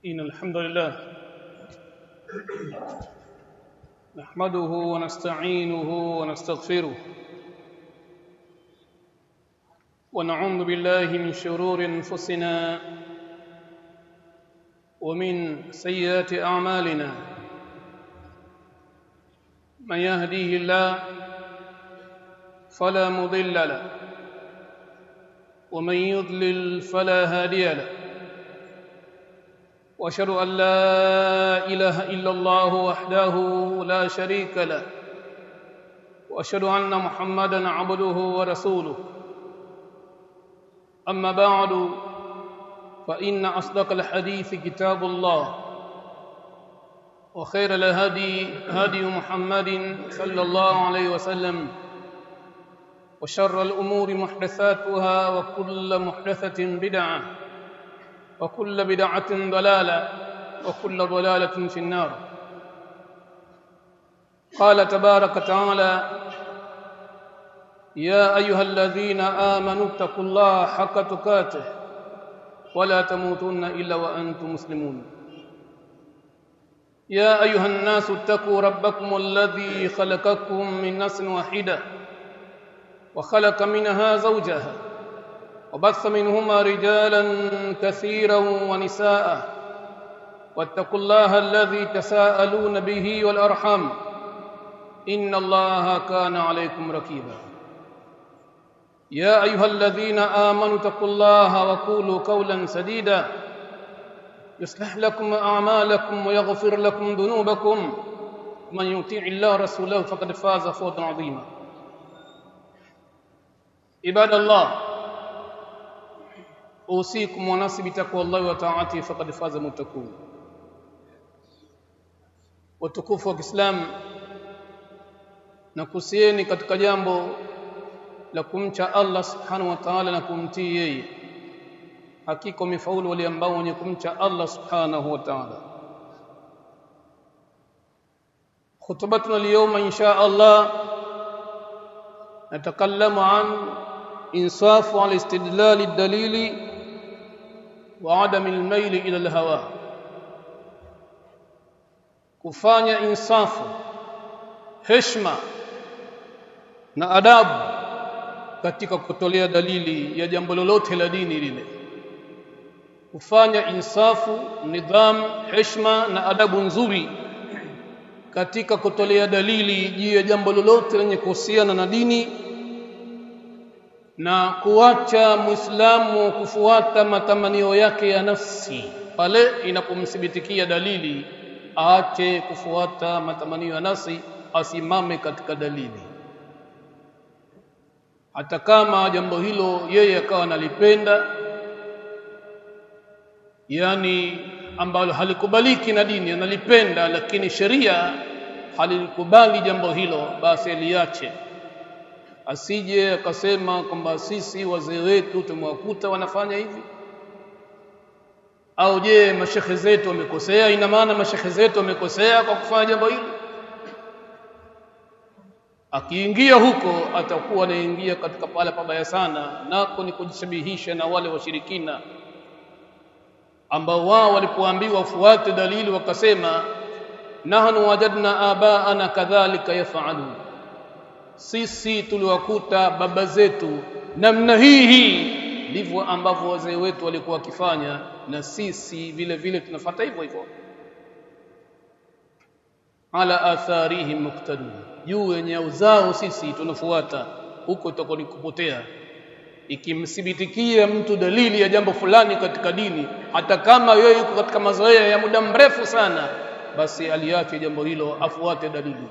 إن الحمد لله نحمده ونستعينه ونستغفره ونعوذ بالله من شرور أنفسنا ومن سيئات أعمالنا من يهديه الله فلا مضل له ومن يضلل فلا هادي له واشهد ان لا اله الا الله وحده لا شريك له واشهد ان محمدا عبده ورسوله اما بعد فان اصدق الحديث كتاب الله وخير الهدي هدي محمد صلى الله عليه وسلم وشر الامور محدثاتها وكل محدثه بدعه وكل بدعة ضلالة وكل ضلالة في النار قال تبارك وتعالى يا أيها الذين آمنوا اتقوا الله حق تقاته ولا تموتن إلا وأنتم مسلمون يا أيها الناس اتقوا ربكم الذي خلقكم من نفس واحدة وخلق منها زوجها وبث منهما رجالا كثيرا ونساء واتقوا الله الذي تساءلون به والارحام ان الله كان عليكم رقيبا يا ايها الذين امنوا اتقوا الله وقولوا قولا سديدا يصلح لكم اعمالكم ويغفر لكم ذنوبكم ومن يطيع الله رسوله فقد فاز فوزا عظيما عباد الله اوصيكم ونفسي بتقوى الله وطاعته فقد فاز المتقون watukufu wa Kiislamu na kusieni katika jambo la kumcha Allah subhanahu wa ta'ala na kumtii yeye hakika umefaulu wale ambao wenye kumcha Allah subhanahu wa ta'ala خطبتنا اليوم ان شاء الله نتكلم عن انصاف على استدلال الدليل وعدم الميل ila الهوى kufanya insafu heshima na adabu katika kutolea dalili ya jambo lolote la dini lile kufanya insafu nidham heshima na adabu nzuri katika kutolea dalili juu ya jambo lolote lenye kuhusiana na dini na kuacha muislamu kufuata matamanio yake ya nafsi pale inapomthibitikia dalili aache kufuata matamanio ya nafsi asimame katika dalili hata kama jambo hilo yeye akawa analipenda yani ambalo halikubaliki na dini analipenda lakini sheria halikubali jambo hilo basi aliache asije akasema kwamba sisi wazee wetu tumewakuta wanafanya hivi au je mashekhe zetu wamekosea ina maana mashekhe zetu wamekosea kwa kufanya jambo hili akiingia huko atakuwa anaingia katika pale pabaya sana nako ni kujishabihisha na wale washirikina ambao wao walipoambiwa wafuate dalili wakasema nahnu wajadna abaana kadhalika yafalun sisi tuliwakuta baba zetu namna hii hii ndivyo ambavyo wazee wetu walikuwa wakifanya na sisi vile vile tunafuata hivyo hivyo ala atharihim muqtadun juu yenye uzao sisi tunafuata huko itakuwa ni kupotea ikimthibitikia mtu dalili ya jambo fulani katika dini hata kama yeye yuko katika mazoea ya muda mrefu sana basi aliache jambo hilo afuate dalili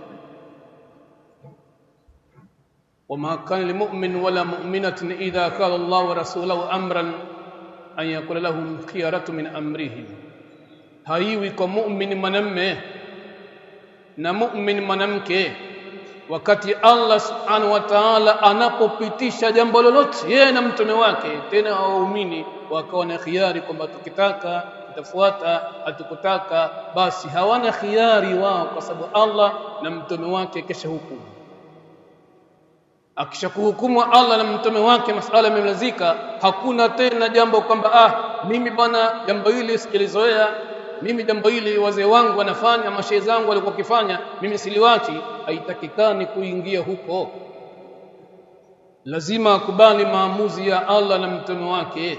وما كان لمؤمن ولا مؤمنة إذا قال الله ورسوله أمرا أن يقول لهم خيارة من أمرهم haiwi kwa muumini mwanamme na muumini mwanamke wakati Allah subhanahu wa ta'ala anapopitisha jambo lolote yeye na mtume wake tena waumini wakawa na khiari kwamba tukitaka tutafuata hatukutaka basi hawana khiari wao kwa sababu Allah na mtume wake kesha hukumu akishakuhukumu Allah na mtume wake masala yamemalizika hakuna tena jambo kwamba ah mimi bwana jambo hili sikilizoea mimi jambo hili wazee wangu wanafanya mashehe zangu walikuwa wakifanya mimi siliwachi haitakikani kuingia huko lazima akubali maamuzi ya Allah na mtume wake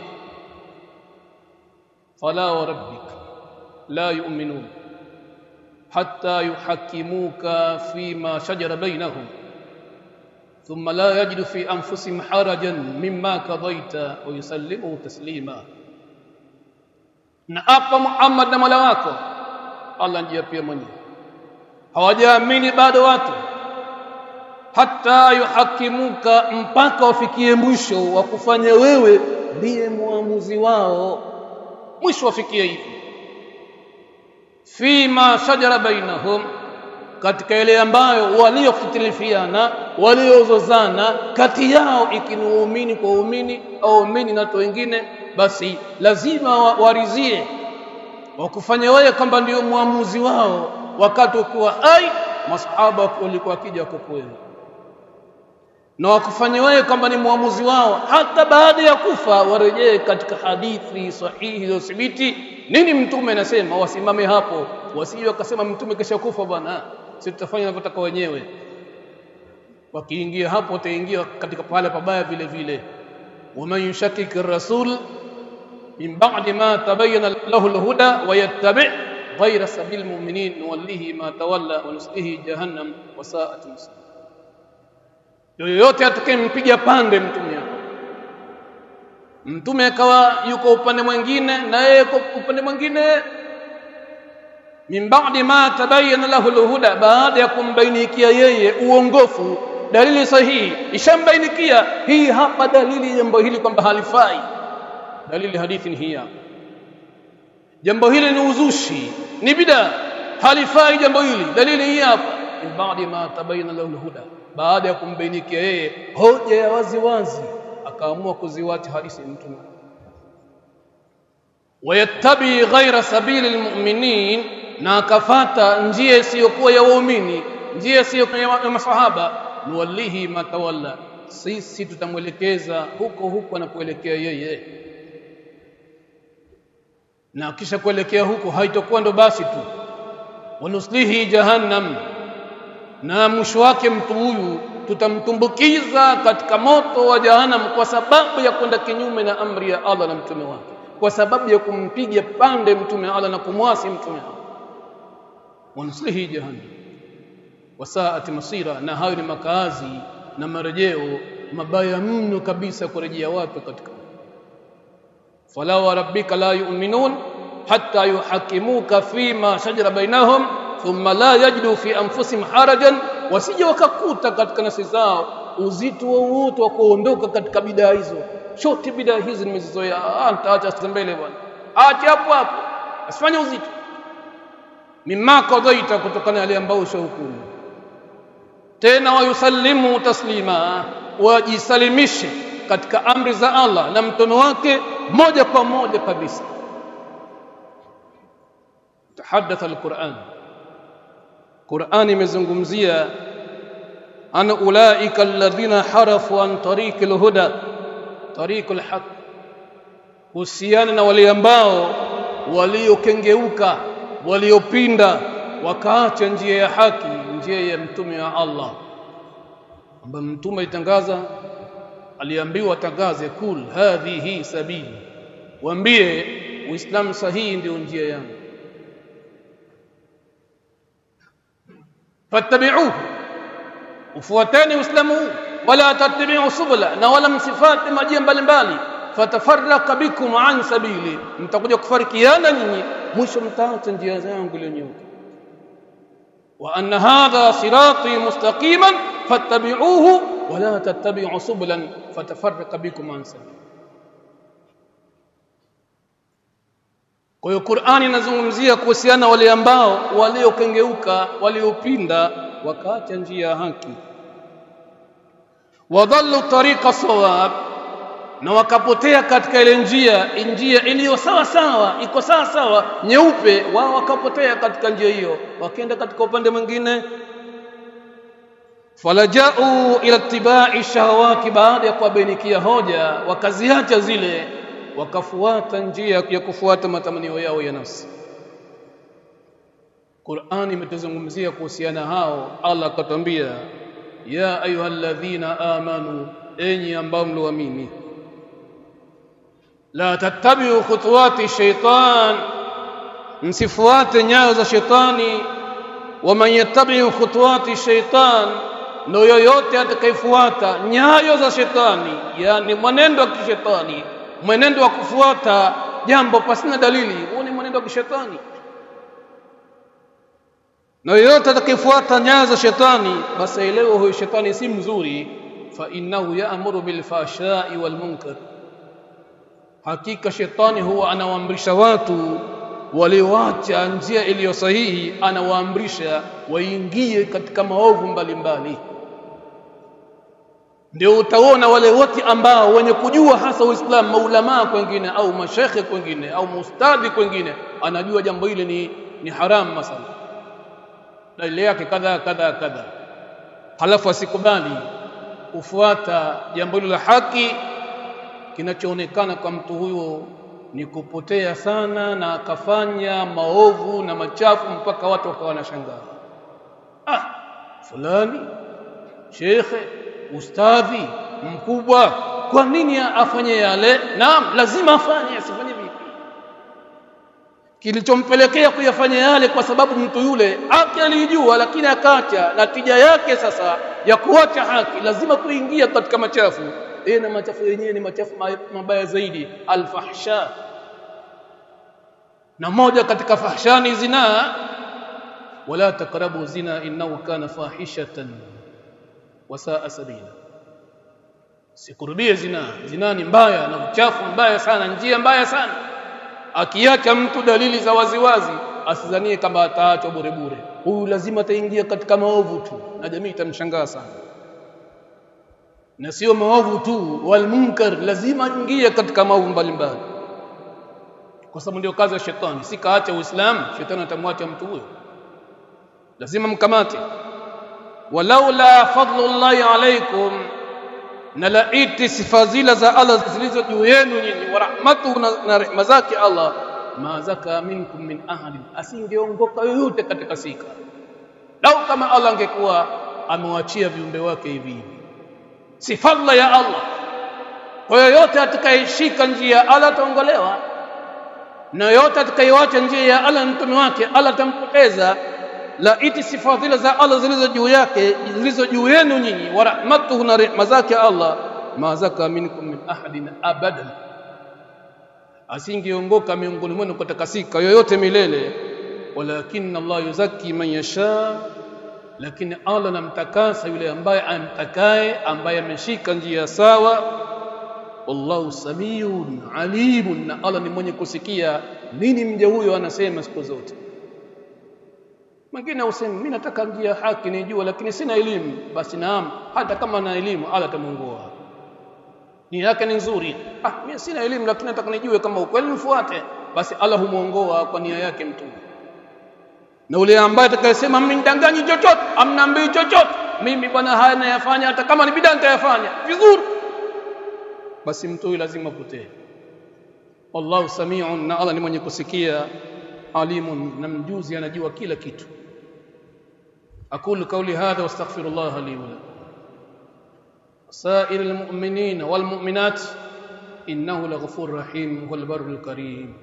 fala wa rabbik la yu'minun hatta yuhakkimuka fima shajara bainahum thumma la yajidu fi anfusihim harajan mimma qadaita wa yusallimu taslima na apa Muhammad na Mola wako Allah ndiye pia mwenyewe hawajaamini bado watu hata yuhakimuka mpaka wafikie mwisho wa kufanya wewe ndiye muamuzi wao mwisho wafikie hivi fima shajara bainahum katika ile ambayo waliofitilifiana waliozozana kati yao ikinuumini kwa uumini au uumini na watu wengine basi lazima warizie wakufanya wewe kwamba ndio muamuzi wao wakati ukiwa hai masahaba walikuwa wakija kwako na wakufanya wewe kwamba ni muamuzi wao hata baada ya kufa warejee katika hadithi sahihi iliyothibiti nini mtume anasema wasimame hapo wasije wakasema mtume kesha kufa bwana sisi tutafanya tunavyotaka wenyewe wakiingia hapo wataingia katika pale pabaya vile vile waman yushakik rasul min ba'di ma tabayyana lahu alhuda wa yattabi' ghayra sabil mu'minin nuwallihi ma tawalla wa nuslihi jahannam wa sa'at masir yoyote atakayempiga pande mtume hapo mtume akawa yuko upande mwingine na yeye yuko upande mwingine min ba'di ma tabayyana lahu alhuda baada ya kumbainikia yeye uongofu dalili sahihi ishambainikia hii hapa dalili jambo hili kwamba halifai dalili hadithi ni hii hapa jambo hili ni uzushi ni bida halifai jambo hili dalili hii hapa min ba'di ma tabayyana lahu alhuda baada ya kumbainikia yeye hoja ya wazi wazi akaamua kuziwacha hadithi mtume wayattabi ghaira sabili almu'minin na akafata njia isiyokuwa ya waumini njia isiyokuwa ya masahaba nuwallihi matawalla sisi tutamwelekeza huko huko anapoelekea yeye na kisha kuelekea huko haitakuwa ndo basi tu wanuslihi jahannam na mwisho wake mtu huyu tutamtumbukiza katika moto wa jahannam kwa sababu ya kwenda kinyume na amri ya Allah na mtume wake kwa sababu ya kumpiga pande mtume Allah na kumwasi mtume Allah wanuslihi jahannam wasaati masira na hayo ni makazi na marejeo mabaya mno kabisa kurejea watu katika fala wa rabbika la yu'minun hatta yuhakimuka fima shajara bainahum thumma la yajidu fi anfusihim harajan wasije wakakuta katika nafsi zao uzito wowote wa kuondoka katika bidaa hizo shote bidaa hizi nimezizoea nitaacha mbele bwana acha hapo hapo asifanye uzito mimma qadaita kutokana yale ambayo ushahukumu tena wayusallimu taslima wajisalimishe katika amri za Allah na mtono wake moja kwa moja kabisa tahadatha alquran Qur'an imezungumzia an ulaika alladhina harafu an tariqil huda tariqul haq husiana na wale ambao waliokengeuka waliopinda wakaacha njia ya haki njia ya mtume wa Allah ambaye mtume alitangaza aliambiwa tangaze kul hadhihi sabili waambie uislamu sahihi ndio njia yangu fattabi'uhu ufuateni uislamu huu wala tattabi'u subula na wala msifate majia mbalimbali fatafarraka bikum an sabili mtakuja kufarikiana nyinyi mwisho mtaacha njia zangu iliyonyooka wa anna hadha sirati mustaqiman fattabi'uhu wala tattabi'u subulan fatafarraka bikum an sabili Kwa hiyo Qur'ani inazungumzia kuhusiana wale ambao waliokengeuka, waliopinda, wakaacha njia ya haki. Wadhallu tariqa sawab, na wakapotea katika ile njia, njia iliyo sawa sawa, iko sawa sawa, nyeupe, wao wakapotea katika njia hiyo, wakaenda katika upande mwingine. Falajau ila tibai shahawati, baada ya kuwabainikia hoja, wakaziacha zile wakafuata njia ya kufuata matamanio yao ya nafsi Qur'ani imetuzungumzia kuhusiana hao Allah akatwambia ya ayyuhalladhina amanu enyi ambao mlioamini la tattabi'u khutuwati shaitan msifuate nyayo za shetani waman yattabi'u khutuwati shaitan na yoyote atakayefuata nyayo za shetani yani mwenendo wa kishetani mwenendo wa kufuata jambo pasina dalili huo ni mwenendo wa kishetani na yoyote atakayefuata nyayo za shetani basi elewe huyo shetani si mzuri fa innahu ya'muru bil fashai wal munkar hakika shetani huwa anawaamrisha watu walioacha njia iliyo sahihi anawaamrisha waingie katika maovu mbalimbali ndio utaona wale wote ambao wenye kujua hasa Uislamu maulamaa kwengine au mashekhe kwengine au mustadhi kwengine anajua jambo hili ni, ni haram masala dalili yake kadha kadha kadha halafu asikubali kufuata jambo hilo la haki kinachoonekana kwa mtu huyo ni kupotea sana na akafanya maovu na machafu mpaka watu wakawa wanashangaa ah fulani shekhe ustadhi mkubwa kwa nini afanye yale naam lazima afanye asifanye vipi kilichompelekea kuyafanya yale kwa sababu mtu yule haki alijua lakini akaacha natija yake sasa ya kuacha haki lazima kuingia katika machafu e na machafu yenyewe ni machafu mabaya zaidi alfahsha na moja katika fahshani zinaa wala takrabu zina innahu kana fahishatan wasaa sabila sikurubie zina zina ni mbaya na uchafu mbaya sana njia mbaya sana akiacha mtu dalili za waziwazi asidhanie kama ataachwa bure bure huyu lazima ataingia katika maovu tu na jamii itamshangaa sana na sio maovu tu wal munkar lazima ingie katika maovu mbalimbali kwa sababu ndio kazi ya shetani si kaacha uislamu shetani atamwacha mtu huyo lazima mkamate walaula fadlullahi alaikum na laiti sifa zile za Allah zilizo juu yenu nyinyi wa rahmatuhu na rehema zake Allah ma zaka minkum min ahadin asingeongoka yoyote katika sika lau kama Allah angekuwa amewachia viumbe wake hivi hivi si fadla ya Allah kwa yoyote atakayeshika njia ya Allah ataongolewa na yoyote atakayewacha njia ya Allah mtume wake Allah atampoteza la iti sifa zile za Allah zilizo juu yake zilizo juu yenu nyinyi wa rahmatuhu na rehema zake Allah ma zaka minkum min ahadin abadan asingeongoka miongoni mwenu kutakasika yoyote milele walakin Allah yuzaki man yasha lakini Allah anamtakasa yule ambaye amtakaye ambaye ameshika njia sawa wallahu samiun alimun na Allah ni mwenye kusikia nini mja huyo anasema siku zote mwingine useme mimi nataka njia haki nijua lakini sina elimu basi naam hata kama na elimu Allah atamuongoa nia yake ni nzuri ah mimi sina elimu lakini nataka nijue kama ukweli mfuate basi Allah humuongoa kwa nia yake mtu na ule ambaye atakayesema mimi nidanganyi chochote amnaambii chochote mimi bwana haya nayafanya hata kama ni bidaa nitayafanya vizuri basi mtu huyu lazima apotee wallahu samiun na Allah ni mwenye kusikia alimun na mjuzi anajua kila kitu أقول قولي هذا واستغفر الله لي ولكم سائر المؤمنين والمؤمنات إنه لغفور رحيم هو البر الكريم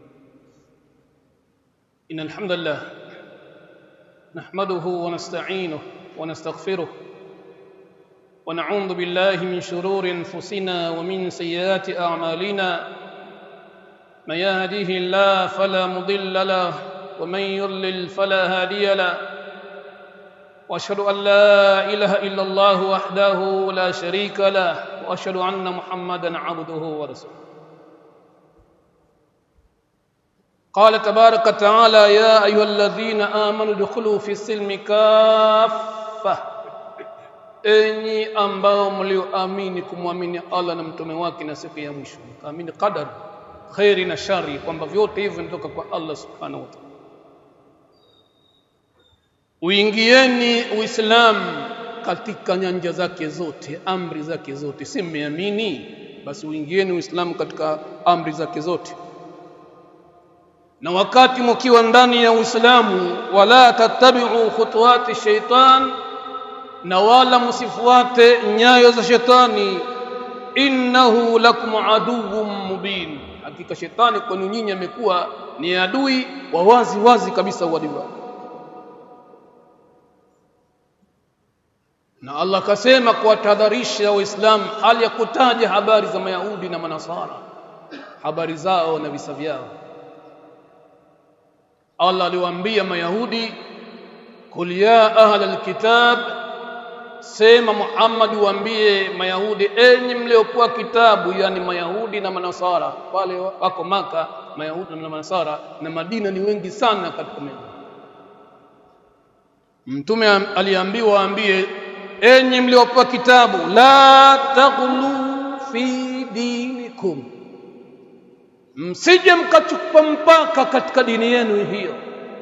إن الحمد لله نحمده ونستعينه ونستغفره ونعوذ بالله من شرور أنفسنا ومن سيئات أعمالنا من يهديه الله فلا مضل له ومن يضلل فلا هادي له واشهد ان لا اله الا الله وحده لا شريك له واشهد ان محمدا عبده ورسوله قال تبارك وتعالى يا ايها الذين امنوا ادخلوا في السلم كافه enyi ambao mlioamini kumwamini Allah na mtume wake na siku ya mwisho kaamini qadar khairi na shari kwamba vyote hivyo vinatoka kwa Allah subhanahu wa ta'ala uingieni uislamu katika nyanja zake zote amri zake zote si mmeamini basi uingieni uislamu katika amri zake zote na wakati mkiwa ndani ya Uislamu wala tattabi'u khutuwati shaitan na wala msifuate nyayo za shetani innahu lakum aduwwun mubin hakika shetani kwenu nyinyi amekuwa ni adui wa wazi wazi kabisa uadui wake na Allah akasema kuwatahadharisha waislamu hali ya kutaja habari za mayahudi na manasara habari zao na visa vyao Allah aliwaambia mayahudi kul ya ahla alkitab sema Muhammad waambie mayahudi enyi mliokuwa kitabu yani mayahudi na manasara pale wako maka mayahudi na manasara na madina ni wengi sana katika Madina mtume aliambiwa waambie enyi mliopewa kitabu la taghlu fi dinikum msije mkachupa mpaka katika dini yenu hiyo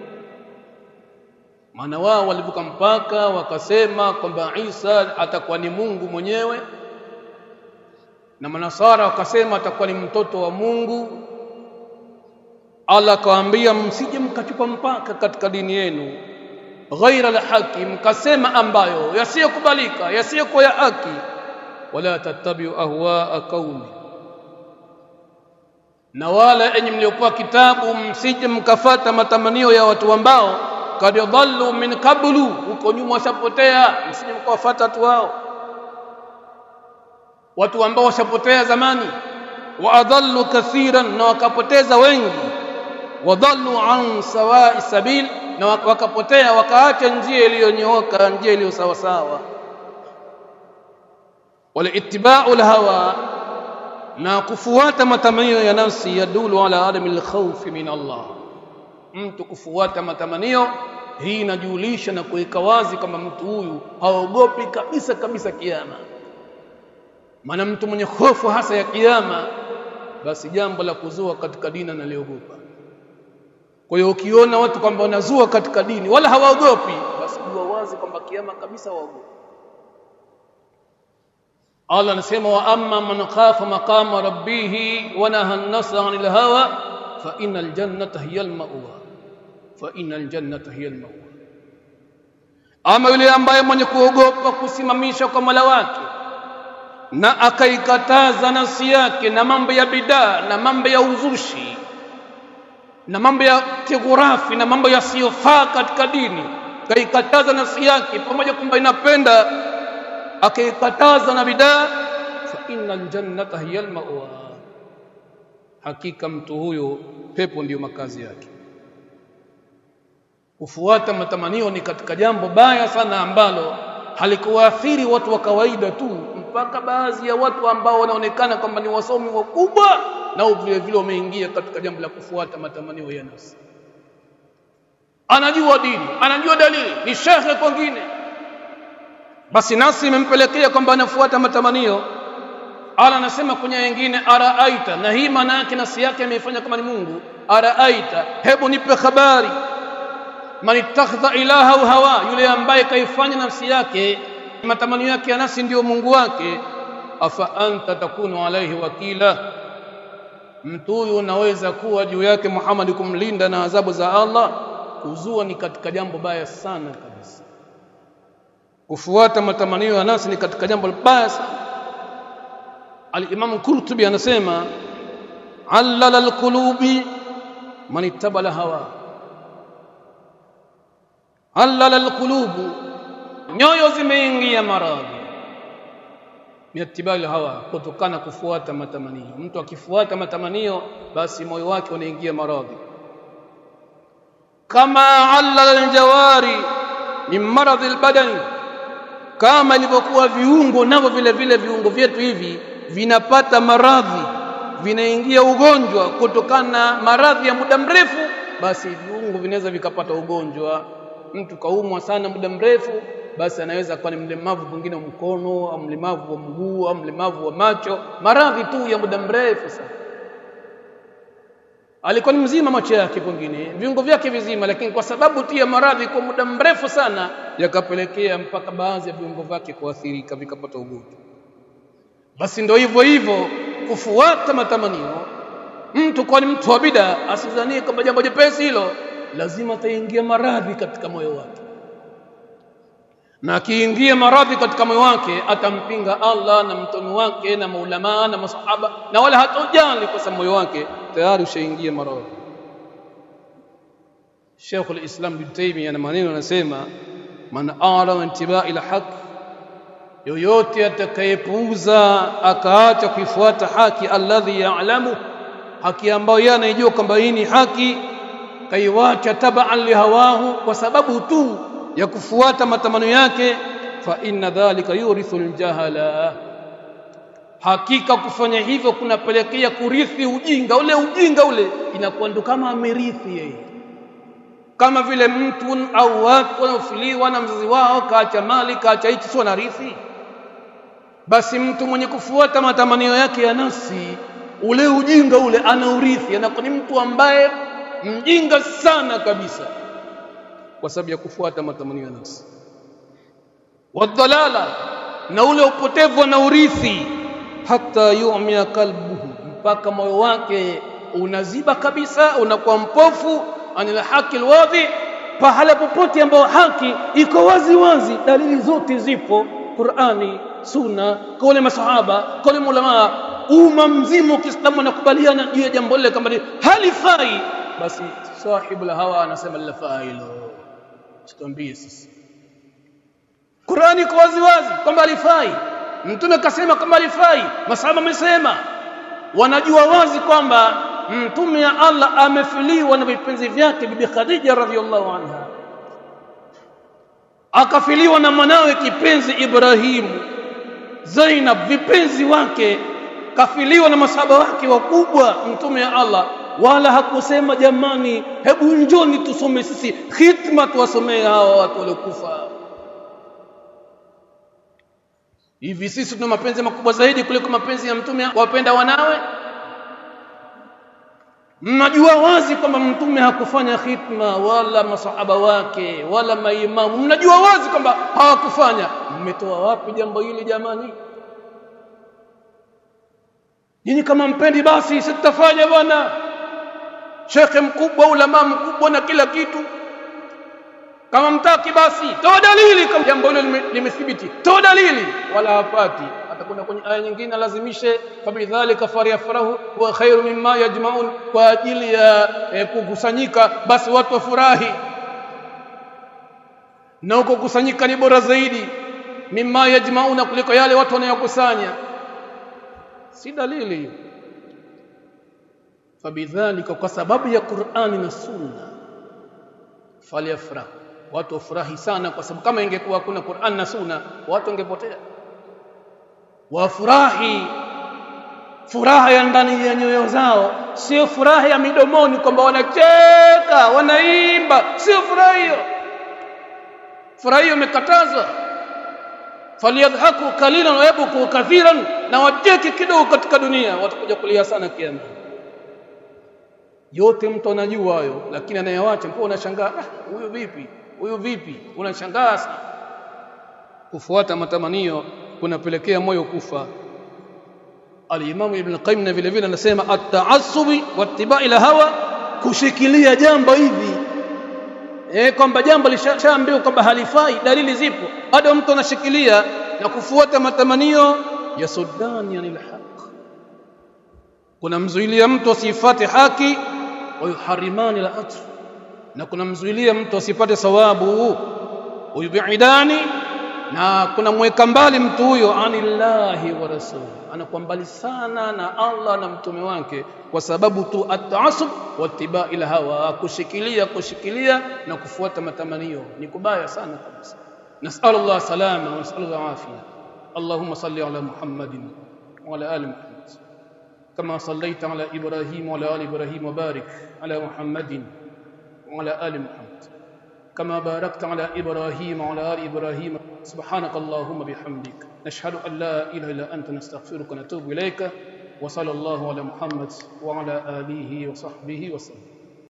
maana wao walivuka mpaka wakasema kwamba Isa atakuwa ni Mungu mwenyewe na manasara wakasema atakuwa ni mtoto wa Mungu Allah akawaambia msije mkachupa mpaka katika dini yenu ghaira alhaqi mkasema ambayo yasiyokubalika yasiyokuwa ya haki wala tattabi'u ahwaa qaumi na wala enyi mliopewa kitabu msije mkafata matamanio ya watu ambao kad dhallu min qablu huko nyuma washapotea msije mkawafuata watu wao watu ambao washapotea zamani wa adallu kathiran na wakapoteza wengi wadhallu an sawa'i sabil na wakapotea wakaacha njia iliyonyooka njia iliyo sawa sawa wala ittiba'u hawa na kufuata matamanio ya nafsi yadulu ala adami alkhawf min Allah mtu kufuata matamanio hii inajulisha na kuweka wazi kwamba mtu huyu haogopi kabisa kabisa kiyama maana mtu mwenye hofu hasa ya kiyama basi jambo la kuzua katika dini analiogopa kwa hiyo ukiona watu kwamba wanazua katika dini wala hawaogopi basi jua wazi kwamba kiyama kabisa waogopi Allah anasema wa amma man khafa maqama rabbih wa naha an-nafsa 'anil hawa fa innal jannata hiya al-ma'wa fa innal jannata hiya al-ma'wa ama yule ambaye mwenye kuogopa kusimamisha kwa Mola wake na akaikataza nafsi yake na mambo ya bidaa na mambo ya uzushi na mambo ya kighurafi na mambo yasiyofaa katika dini kaikataza nafsi yake pamoja kwamba inapenda akaikataza na bidaa fa innal jannata hiya almawa hakika mtu huyo pepo ndiyo makazi yake kufuata matamanio ni katika jambo baya sana ambalo halikuwaathiri watu wa kawaida tu mpaka baadhi ya watu ambao wanaonekana kwamba ni wasomi wakubwa nao vile vile wameingia katika jambo la kufuata matamanio ya nafsi anajua dini anajua dalili ni shekhe kwingine basi nafsi imempelekea kwamba anafuata matamanio ala anasema kwenye wengine araaita na hii maana yake nafsi yake ameifanya kama ni Mungu araaita hebu nipe habari man ittakhadha ilaha hawa yule ambaye kaifanya nafsi yake matamanio yake ya nafsi ndiyo Mungu wake afa anta takunu alaihi wakila mtu huyu unaweza kuwa juu yake Muhammad kumlinda na adhabu za Allah kuzua ni katika jambo baya sana kabisa kufuata matamanio ya nafsi ni katika jambo baya sana al-Imam Qurtubi anasema allala al-qulubi man ittabala hawa allala al-qulubu nyoyo zimeingia maradhi miatibali hawa kutokana kufuata matamanio mtu akifuata matamanio basi moyo wake unaingia maradhi kama allala aljawari min maradhi albadani kama ilivyokuwa viungo navyo vile vile viungo vyetu hivi vinapata maradhi vinaingia ugonjwa kutokana na maradhi ya muda mrefu basi viungo vinaweza vikapata ugonjwa mtu kaumwa sana muda mrefu basi anaweza kuwa ni mlemavu mwingine wa mkono au mlemavu wa mguu au mlemavu wa macho maradhi tu ya muda mrefu sana alikuwa ni mzima macho yake pengine viungo vyake vizima lakini kwa sababu tu ya maradhi kwa muda mrefu sana yakapelekea mpaka baadhi ya viungo vyake kuathirika vikapata ugonjwa basi ndo hivyo hivyo kufuata matamanio mtu kwa ni mtu wa bida asidhanie kwamba jambo jepesi hilo lazima ataingia maradhi katika moyo wake na akiingia maradhi katika moyo wake atampinga Allah na mtume wake na maulama na masahaba na wala hatojali kwa sababu moyo wake tayari ushaingia maradhi Sheikh al-Islam bin Taymiyyah na maneno anasema man ara intibai ila haq yoyote atakayepuuza akaacha kuifuata haki alladhi ya'lamu haki ambayo yeye anajua kwamba hii ni haki kaiwacha tabaan lihawahu kwa sababu tu ya kufuata matamanio yake fa inna dhalika yurithu aljahala hakika kufanya hivyo kunapelekea kurithi ujinga ule ujinga ule inakuwa ndo kama amerithi yeye kama vile mtu au watu wanaofiliwa na mzazi wao kaacha mali kaacha hichi sio narithi basi mtu mwenye kufuata matamanio yake ya nafsi ule ujinga ule anaurithi anakuwa ni mtu ambaye mjinga sana kabisa kwa sababu ya kufuata matamanio ya nafsi wadhalala na ule upotevu na urithi hata yu'mia kalbuhu mpaka moyo wake unaziba kabisa unakuwa mpofu anil haki alwadhi pahala popote ambao haki iko wazi wazi dalili zote zipo Qur'ani sunna kauli masahaba kauli ulama umma mzima wa Kiislamu anakubaliana juu ya jambo lile kama halifai basi sahibu la hawa anasema lafaa hilo situambie sisi Qur'ani iko wazi wazi kwamba alifai mtume kasema kwamba alifai masahaba wamesema wanajua wazi kwamba mtume ya Allah amefiliwa na vipenzi vyake bibi Khadija radhiallahu anha akafiliwa na mwanawe kipenzi Ibrahimu Zainab vipenzi wake kafiliwa na masahaba wake wakubwa mtume ya Allah wala hakusema jamani hebu njoni tusome sisi khitma tuwasomee hawa watu waliokufa hivi sisi tuna mapenzi makubwa zaidi kuliko mapenzi ya mtume wapenda wanawe mnajua wazi kwamba mtume hakufanya khitma wala masahaba wake wala maimamu mnajua wazi kwamba hawakufanya mmetoa wapi jambo hili jamani nyinyi kama mpendi basi sitafanya bwana shekhe mkubwa ulama mkubwa na kila kitu kama mtaki basi toa dalili kama jambo hilo limethibiti toa dalili wala hapati atakwenda kwenye aya nyingine alazimishe fabidhalika faryafrahu wa khairu mimma yajmaun kwa ajili ya eh, kukusanyika basi watu wafurahi na huko kusanyika ni bora zaidi mimma yajmauna kuliko yale watu wanayokusanya si dalili hiyo fabidhalika kwa sababu ya Qur'ani na Sunna falyafrah watu wafurahi sana kwa sababu kama ingekuwa kuna Qur'an na Sunna watu wangepotea wafurahi furaha ya ndani ya nyoyo zao sio furaha ya midomoni kwamba wanacheka wanaimba sio furaha hiyo furaha hiyo imekatazwa falyadhaku qalilan wa yabku kathiran na wacheke kidogo katika dunia watakuja kulia sana kiama yote mtu anajua hayo lakini anayewacha mpaka unashangaa ah huyu vipi huyu vipi unashangaa sana kufuata matamanio kunapelekea moyo kufa Al-Imam Ibn Qayyim na vile vile anasema at-ta'assubi wattiba'i hawa kushikilia jambo hivi eh kwamba jambo lishaambiwa kwamba halifai dalili zipo bado mtu anashikilia na kufuata matamanio ya sudani anil haq kuna mzuilia mtu asifate haki wa yuharimani al-atf na kuna mzuilia mtu asipate sawabu uyubidani na kuna mweka mbali mtu huyo anillahi wa rasul anakuwa mbali sana na Allah na mtume wake kwa sababu tu at-ta'assub wa ittiba'i hawa kushikilia kushikilia na kufuata matamanio ni kubaya sana kabisa nas'al Allah salama wa nas'al afia اللهم صل على محمد وعلى ال محمد كما صليت على ابراهيم وعلى ال ابراهيم وبارك على محمد وعلى ال محمد كما باركت على ابراهيم وعلى ال ابراهيم سبحانك اللهم بحمدك نشهد ان لا اله الا انت نستغفرك ونتوب اليك وصلى الله على محمد وعلى اله وصحبه وسلم